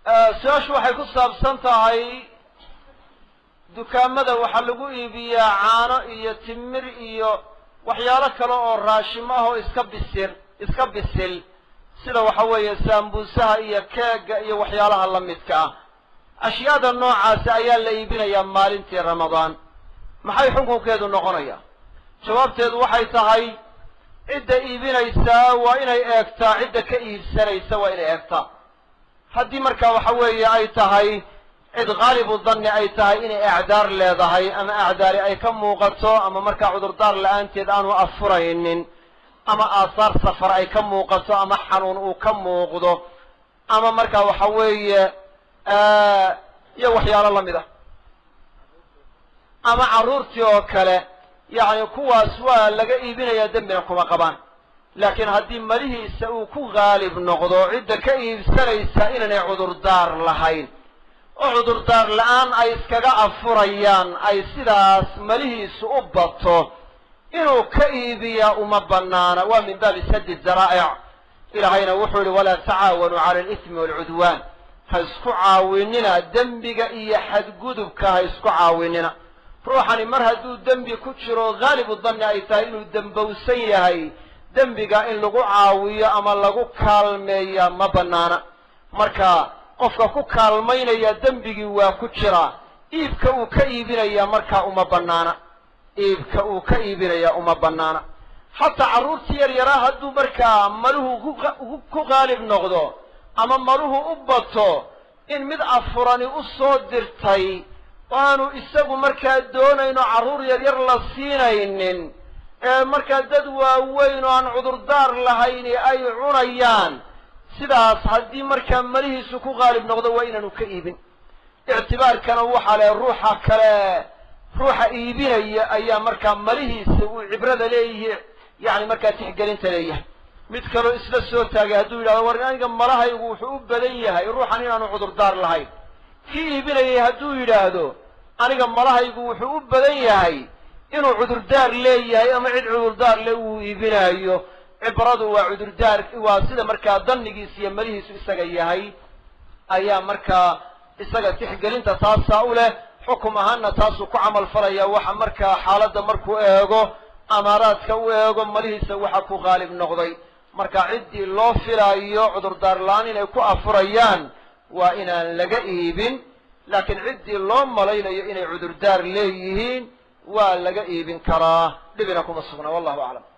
su-aashu waxay ku saabsan tahay dukaamada waxaa lagu iibiyaa caano iyo timir iyo waxyaalo kale oo raashimo ah oo iska bisil iska bisil sida waxa weeye saambuusaha iyo keega iyo waxyaalaha la midka ah ashyaada noocaasi ayaa la iibinayaa maalintii ramadaan maxay xukunkeedu noqonaya jawaabteedu waxay tahay cidda iibinaysaa waa inay eegtaa cidda ka iibsanaysa waa inay eegtaa haddii markaa waxa weeye ay tahay cid haalibu danni ay tahay inay acdaar leedahay ama acdaari ay ka muuqato ama markaa cudurdaar la-aanteed aanu afuraynin ama aasaar safar ay ka muuqato ama xanuun uu ka muuqdo ama markaa waxa weeye iyo waxyaalo la mid ah ama carruurtii oo kale yacni kuwaas waa laga iibinayaa dembina kuma qabaan laakiin haddii malihiisa uu ku haalib noqdo cidda ka iibsanaysa inaanay cudurdaar lahayn oo cudurdaar la-aan ay iskaga afurayaan ay sidaas malihiisu u bato inuu ka iibiyaa uma banaana waa min baabi sadi zaraa'ic ilaahayna wuxuu yihi walaa tacaawanuu cala alismi waalcudwaan ha isku caawinina dembiga iyo xadgudubka ha isku caawinina ruuxani mar hadduu dembi ku jiro haalibu danni ay tahay inuu dembowsan yahay dembiga in lagu caawiyo ama lagu kaalmeeya ma banaana marka qofka ku kaalmaynaya dembigii waa ku jiraa iibka uu ka iibinaya markaa uma banaana iibka uu ka iibinaya uma banaana xataa carruurtii yar yaraa hadduu markaa maluhu ku haalib noqdo ama maluhu u bato in mid afurani u soo dirtay aanu isagu markaa doonayno carruur yar yar la siinaynin ee markaa dad waaweyn oo aan cudurdaar lahayni ay cunayaan sidaas haddii markaa malihiisu ku haalib noqdo waa inaanu ka iibin ictibaarkana waxaa le ruuxa kale ruuxa iibinaya ayaa markaa malihiisa uu cibrada leeyihi yani markaa tixgelinta leeyahay mid kaloo isla soo taagay hadduu yidhahdo war aniga malahaygu wuxuu u badan yahay ruuxan inaanu cudurdaar lahayn kii iibinayay hadduu yidhaahdo aniga malahaygu wuxuu u badan yahay inuu cudurdaar leeyahay ama cid cudurdaar le uu iibinaayo cibradu waa cudurdaar waa sida markaa dannigiis iyo malihiisu isaga yahay ayaa markaa isaga tixgelinta taasaa u leh xukum ahaanna taasuu ku camal falaya waxa markaa xaaladda markuu eego amaaraadka u eego malihiisa waxa ku haalib noqday marka ciddii loo filaayo cudurdaar la-aan inay ku afurayaan waa inaan laga iibin laakiin ciddii loo malaynayo inay cudurdaar leeyihiin waa laga iibin karaa dhibina kuma sugna wallahu aclam